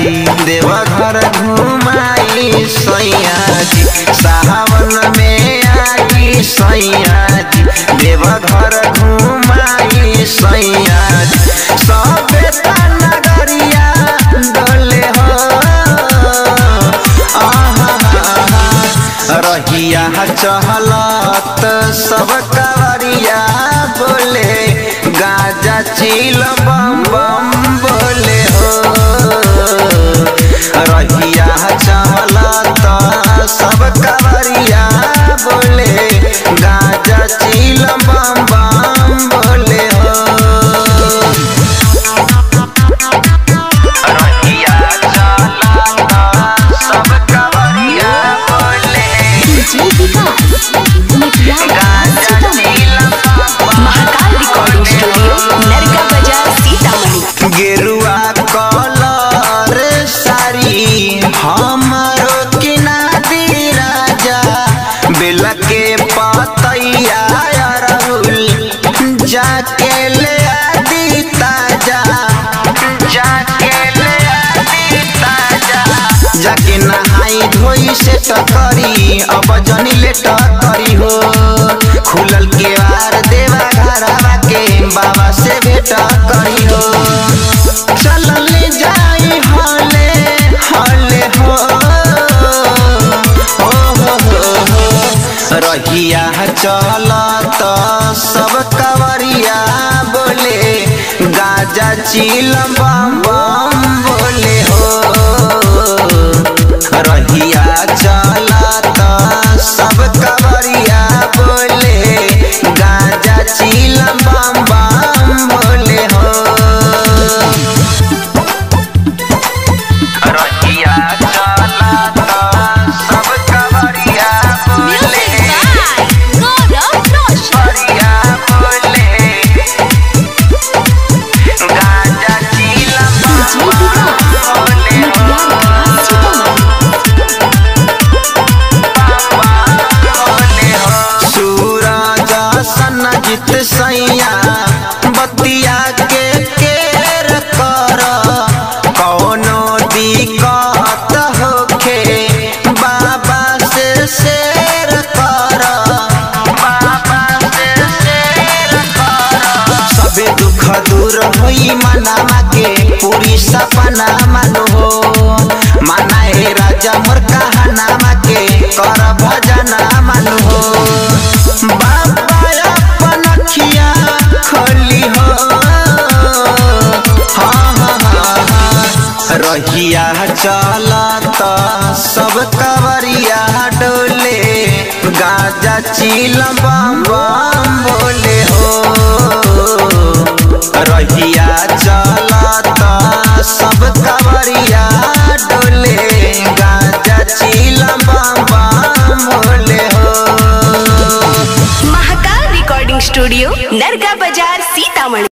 जी देवघर घुमाई सैया जी सावन में आई सैया जी देवघर घुमाई सैया जी सबे नगरिया डोले हो रहिया चहलत सब कवरिया बोले गाजा चिल बम बम बोले हो रहिया चहलत सब कवरिया बोले गाजा चिल बम बम बोले हो रहिया चहलत सब कवरिया बोले DJ Vikas Matiyala Sitamarhi Mahakal recording studio Narka बाजार सीतामढ़ी गेरुआ कलर साड़ी हमरो किना दी राजा बेल के पतैया अरहुल जाके ले आदि ताजा जाके ले आदि ताजा जाके नहाई धोई से टकरी अब जनी ले टकरी हो खुलल के वार देवा घरवा के बाबा से भेट करी हो चल ले जाई हले हले हो ओ हो हो हो रहिया चलत सब कवरिया बोले गाजा चिल बम बम बोले हो रहिया चलत सब कवरिया बोले गाजा चिल बम बम बोले हो रहिया चलत सब कवरिया बोले गौरव रोशन कवरिया बोले गाजा चिल डीजे विकास मटियाला सीतामढ़ी सूरज सन जित सैया बतिया के केर कर कौनो दिक्कत होखे बाबा से शेर कर बाबा से शेर कर सबे दुख दूर होई मनामा के पूरी सपना मानो हो माना हे राजा मोर कहानामा के कर भजना मानो हो बाबा अपन अखिया खोली हो हाँ हाँ हाँ हाँ रहिया चलत सब कवरिया डोले गाजा चिल बम बम बोले हो रहिया चलत सब कवरिया डोले गाजा चिल बम बम बोले हो महाकाल रिकॉर्डिंग स्टूडियो नरका बाजार